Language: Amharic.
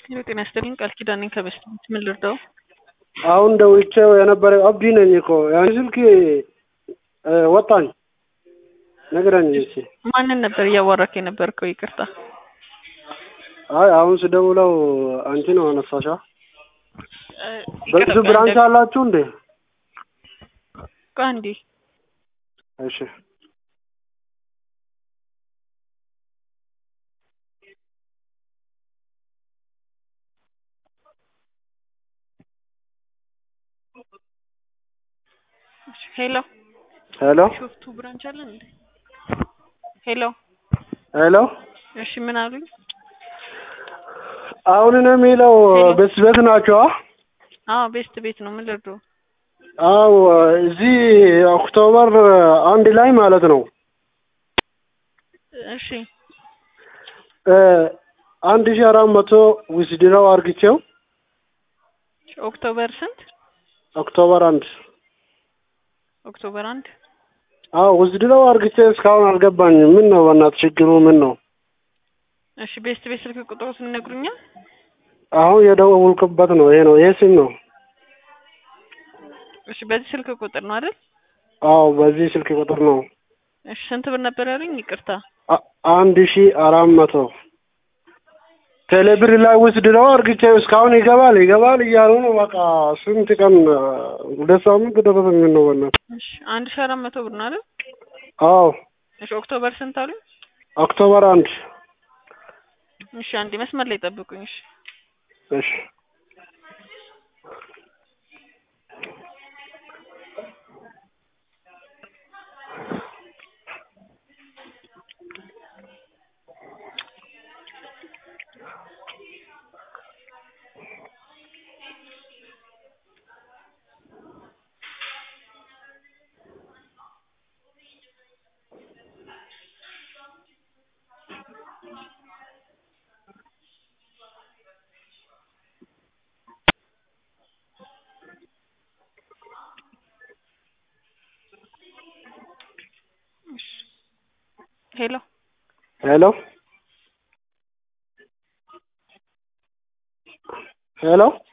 ሄሎ ጤና ይስጥልኝ ቃል ኪዳን ነኝ ከበስት ምን ልርዳው? አሁን ደውቼው የነበረ አብዲ ነኝ እኮ ያን ስልክ ወጣኝ ነግረኝ እስኪ። ማንን ነበር እያዋራክ የነበርከው? ይቅርታ አይ አሁን ስደውለው አንቺ ነው አነሳሻ። እ፣ በሱ ይቅርታ፣ ብራንች እንደ- አላችሁ እንዴ? ቆይ አንዴ እሺ ሄሎ ሄሎ ሾፍቱ ብራንች አለ እንዴ? ሄሎ ሄሎ እሺ ምን አሉኝ? አሁን ነው የሚለው ሄሎ። ቤት ቤት ናቸው። አዎ ቤስት ቤት ነው ምን ልርዳው? አው እዚህ ኦክቶበር አንድ ላይ ማለት ነው እሺ እ አንድ ሺህ አራት መቶ ዊዝድራው አርግቼው ኦክቶበር ስንት? ኦክቶበር አንድ ኦክቶበር አንድ አዎ ዊዝድራው አርግቼ እስካሁን አልገባኝም። ምን ነው በእናትህ ችግሩ ምን ነው? እሺ ቤስት ቤት ስልክ ቁጥሩን ይነግሩኛል? አሁን የደወልኩበት ነው ይሄ ነው ይሄ ሲም ነው። እሺ በዚህ ስልክ ቁጥር ነው አይደል? አዎ በዚህ ስልክ ቁጥር ነው እሺ ስንት ብር ነበር ያሉኝ? ይቅርታ አ- አንድ ሺህ አራት መቶ ቴሌብር ላይ ዊዝድራው አርግቼ እስካሁን ይገባል ይገባል እያሉ ነው። በቃ ስንት ቀን ሁለት ሳምንት ደረሰኝ ነው በእናትህ። እሺ አንድ ሺህ አራት መቶ ብር ነው አይደል? አዎ እሺ ኦክቶበር ስንት አሉኝ? ኦክቶበር አንድ እሺ አንዴ መስመር ላይ ጠብቁኝ። እሺ እሺ ሄሎ ሄሎ ሄሎ